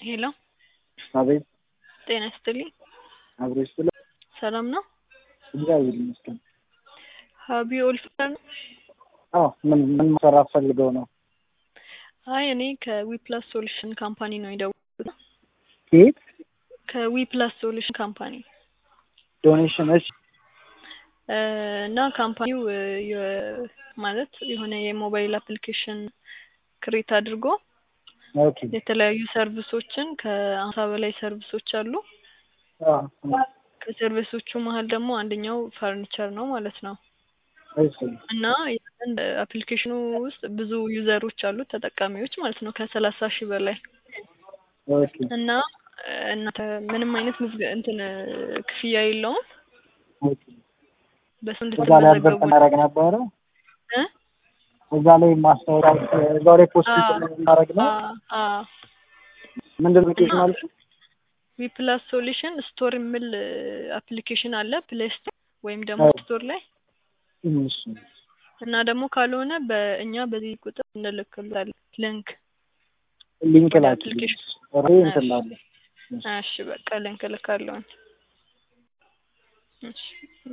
ሄሎ አቤት ጤና ይስጥልኝ። አብሮ ይስጥል። ሰላም ነው? እግዚአብሔር ይመስገን። ሀቢ ኦልፈር ነው? አዎ ምን ምን መሰራት ፈልገው ነው? አይ እኔ ከዊፕላስ ሶሉሽን ካምፓኒ ነው የደወልኩት። ከየት ከዊፕላስ ሶሉሽን ካምፓኒ ዶኔሽን? እሺ እ እና ካምፓኒው እ የ- ማለት የሆነ የሞባይል አፕሊኬሽን ክሬት አድርጎ ኦኬ የተለያዩ ሰርቪሶችን ከአምሳ በላይ ሰርቪሶች አሉ። አዎ ከሰርቪሶቹ መሀል ደግሞ አንደኛው ፈርኒቸር ነው ማለት ነው። እሺ እና ያንን አፕሊኬሽኑ ውስጥ ብዙ ዩዘሮች አሉት ተጠቃሚዎች ማለት ነው ከሰላሳ ሺህ በላይ ኦኬ እና እ እናንተ ምንም አይነት ምዝገ እንትን እ ክፍያ የለውም ኦኬ በሱ እዛ ላይ አድቨርት እንድትመዘገቡ እናደርግ ነበረ። እ እዛ ላይ ማስታወቂያ እዛው ላይ ፖስት አዎ እናደርግ ነው። አዎ አዎ ምንድን ነው ኬሽ እና ማለት ነው? ዊፕላስ ሶሉሽን ስቶር የሚል አፕሊኬሽን አለ ፕሌይ ስቶር ወይም ደግሞ አዎ ስቶር ላይ እሺ እና ደግሞ ካልሆነ በእኛ በዚህ ቁጥር እንልክልታለን ሊንክ ሊንክ ወደ ላኪልኝ። አፕሊኬሽን ኦሬ እንትን እሺ ላለ እሺ በቃ ሊንክ እልካለሁኝ እሺ